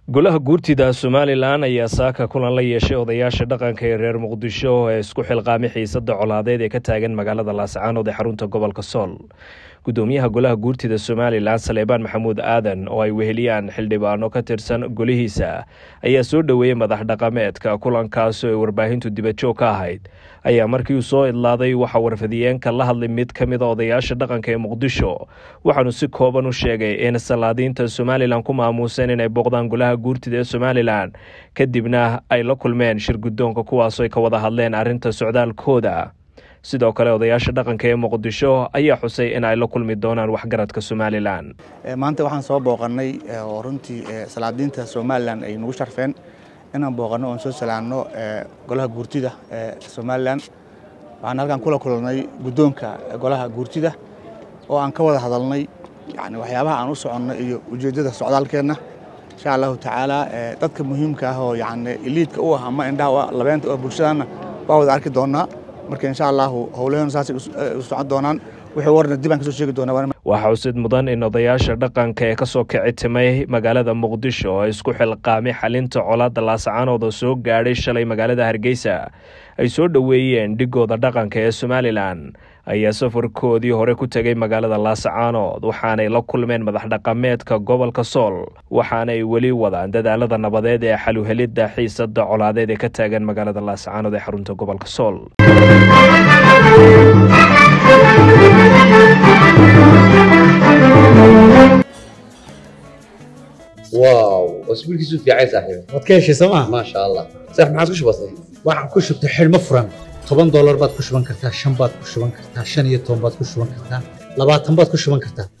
golaha guurtida somalilan ayaa saaka kulan la yeeshay odayaasha dhaqanka ee reer muqdisho ee isku xilqaamay xiisada colaadeed ee ka taagan magaalada laascaanood ee xarunta gobolka sool gudoomiyaha golaha guurtida somalilan saleebaan maxamuud aadan oo ay weheliyaan xildhibaano ka tirsan golihiisa ayaa soo dhoweeyey madax dhaqameedka kulankaas oo ay warbaahintu dibadjoog ka ahayd ayaa markii uu soo idlaaday waxaa warfadiyeenka la hadlay mid ka mid a odayaasha dhaqanka ee muqdisho waxaanu si kooban u sheegay in salaadiinta somalilan ku maamuuseen inay booqdaan golaha guurtida ee somalilan kadibna ay la kulmeen shir guddoonka kuwaasoo ay ka wada hadleen arrinta socdaalkooda sidoo kale odayaasha dhaqanka ee muqdisho ayaa xusay in ay la kulmi doonaan waxgaradka somalilan maanta waxaan soo booqannay oo runtii salaadiinta somalilan ay nagu sharfeen inaan booqanno oon soo salaanno golaha guurtida ee somalilan waxaan halkan kula kulannay guddoonka golaha guurtida oo aan ka wada hadalnay yani waxyaabaha aan u soconno iyo ujeeddada socdaalkeenna insha allahu tacaala dadka muhiimka ah oo yani iliidka u ah ama indhaha labeenta oo bulshadaanna waa wada arki doonnaa marka insha allahu howlaheen saasay u socon doonaan wixii warna dib aan kasoo sheegi doonaa waxaa xusid mudan in odayaasha dhaqanka ee kasoo kici timay magaalada muqdisho oo isku xilqaamay xalinta colaadda laascaanood oo soo gaadhay shalay magaalada hargeysa ay soo dhoweeyeen dhigooda dhaqanka ee somalilan ayaa safarkoodii hore ku tegay magaalada laascaanood waxaanay la kulmeen madax dhaqameedka gobolka sool waxaanay weli wadaan dadaalada nabadeed ee xaluhelidda xiisada colaadeed ee ka taagan magaalada laascaanood ee xarunta gobolka sool واو اسبوعك في عايز صاحبي waad ka heshay sooma ما شاء الله صح ما عاد كش بسيط waxaan ku shubtay xidhmo furan toban doolar baad ku shuban kartaa shan baad ku shuban kartaa shan iyo toban baad ku shuban kartaa labaatan baad ku shuban kartaa